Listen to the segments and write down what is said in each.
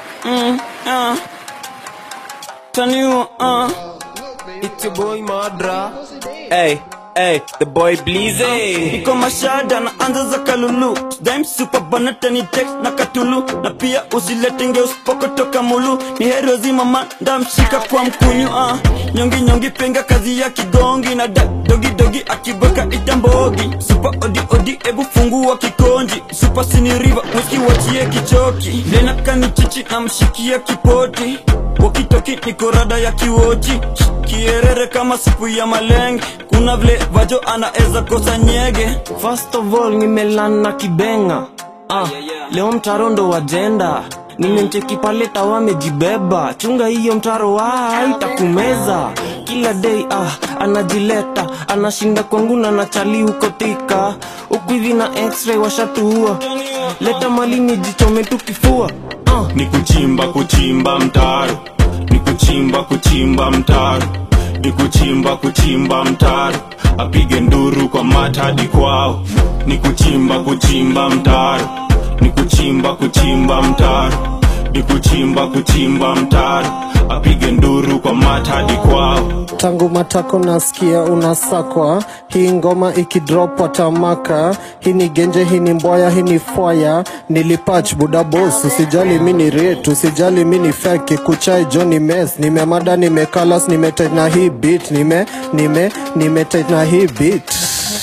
Mm, uh. Taniwa, uh. It's your boy Madra. Hey, hey, the boy Bleezy. Niko mashada na anza za kalulu Dime super banata ni tek na katulu Na pia usilete ngeus poko toka mulu Ni hero zima manda mshika kwa mkunyu uh. Nyongi nyongi penga kazi ya kigongi Na da, dogi dogi akibweka itambogi Super odi odi ebu fungua kikonji Super sini river whisky wachie kichoki Lena kanichichi na mshikia kipoti Wakitoki niko rada ya kiwochi Kierere kama supu ya malenge Kuna vile vajo anaeza kosa nyege First of all nimelana kibenga ah, leo mtaro ndo wajenda nimemcheki pale tawa amejibeba chunga hiyo mtaro wa itakumeza kila day ah, anajileta anashinda kwangu na nachali huko tika huku hivi na x-ray washatuua leta mali nijichome tu kifua ah. ni kuchimba kuchimba mtaro ni kuchimba kuchimba mtaro ni kuchimba kuchimba mtaro apige nduru kwa mata hadi kwao ni kuchimba kuchimba mtaro ni kuchimba kuchimba mtaro ni kuchimba kuchimba mtaro apige nduru kwa mata hadi kwao tangu matako nasikia unasakwa hii ngoma ikidrop watamaka hii ni genje hii ni mbwaya hii ni fwaya nilipach buda bos usijali mi ni ret usijali mi ni feki kuchai jo ni mes nimemada nimekalas nimetena hii bit nime nime nimetena hii bit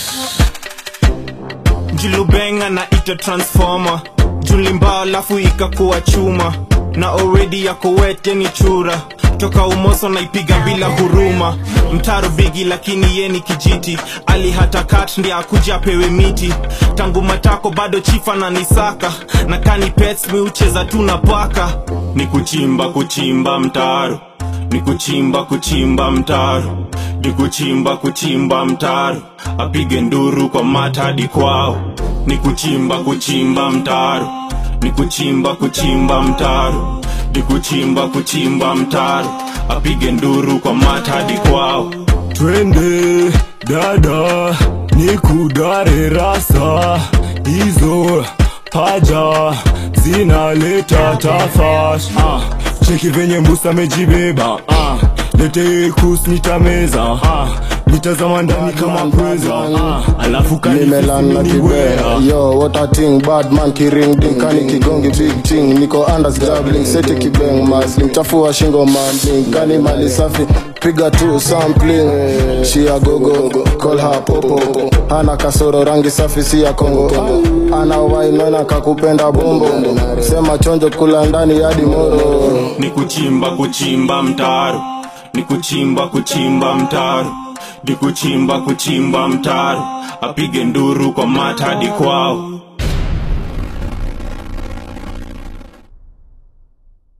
julubenga na ita transformer julimba alafu ikakuwa chuma na already yako wete ni chura toka umoso naipiga bila huruma mtaro bigi lakini ye ni kijiti ali hata kat ndi akuja apewe miti tangu matako bado chifa na nisaka na kani pets mi ucheza tu na paka ni kuchimba kuchimba mtaro ni kuchimba kuchimba mtaro ni kuchimba kuchimba mtaro apige nduru kwa mata hadi kwao ni kuchimba kuchimba mtaro ni kuchimba kuchimba mtaro ni kuchimba kuchimba mtaro apige nduru kwa mata hadi kwao twende dada ni kudare rasa hizo paja zinaleta tafash ah, cheki venye mbusa amejibeba ah, lete kus nitameza ah, nitazama ndani kama pweza ah, alafu nimelana kanififiminiwea kibwea yo what a thing bad man kiring ding kani kigongi big thing niko andas jabbling seti kibeng masling chafua shingo mambling kani mali safi piga tu sampling shia gogo call her popo ana kasoro rangi safi si ya kongo ana wainona kakupenda bombo sema chonjo kula ndani hadi moro ni kuchimba kuchimba mtaro ni kuchimba kuchimba mtaro ni kuchimba kuchimba mtaro apige nduru kwa mata hadi kwao